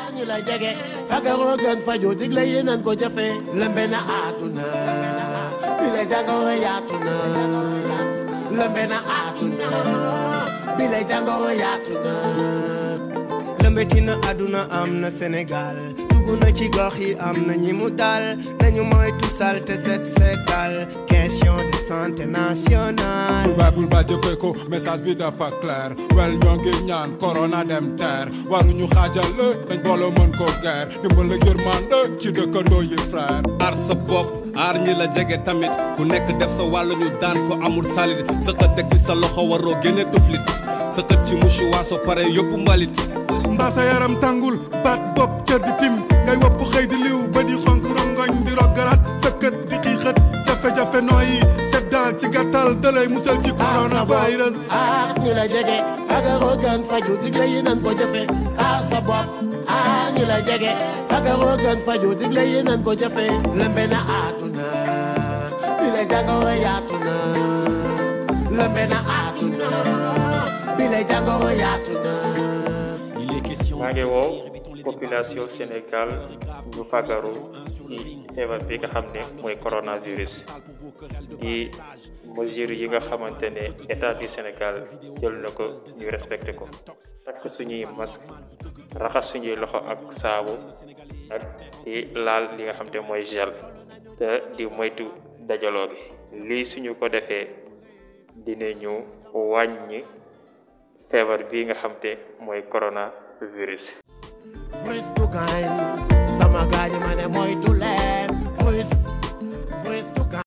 ñu la jege fagaroo gën faju digle yi nan ko jëfe lëmbe na àdduna bi la jàngoro yaatu na lëmbe na àdduna bi la jàngoro yaatu na lëmbetina àdduna am na Sénégal dugg na ci gox yi am na ñi mu dal nañu moytu salte set setal question de santé nationale bul baay bul baay jëfee ko message bi dafa clair wel ñoo ngi ñaan corona dem teer waruñu xaajale dañ booloo mën ko guerre dimbal ak yërmande ci dëkkandoo yi frère aar sa bopp aar ñi la jege tamit ku nekk def sa wàll ñu daan ko amul salit sa xët teg ci sa loxo waroo génne tuflit sa xët ci mouchoir soo pare yóbbu mbalit mbaa sa yaram tàngul baat bopp cër di tim ngay wopp xëy di liw ba di xonk rongoñ di roggalaat sa kët di xiixat jafe-jafe nooyi set daal ci gàttal dalay musal ci coronavirus aar ñu la jege fagaroo gën faju digle yi nan ko jëfe aar sa bopp aar ñu la jege fagaroo gën faju digle yi nan ko jëfe lëmbe na àdduna bi la jàngoro yaatu na lëmbe na àdduna bi la jàngoro yaatu na maa ngi woo population Sénégal ñu fagaru ci feebar bi nga xam ne mooy coronavirus di mesure yi nga xamante ne état du Sénégal jël na ko ñu respecté ko takk suñuy masque raxas suñuy loxo ak saabu ak di laal li nga xam te mooy gel te di moytu dajaloo bi lii suñu ko defee dinañu wàññi feebar bi nga xam te mooy coronavirus First to kind sama gaañi ma ne moytu leen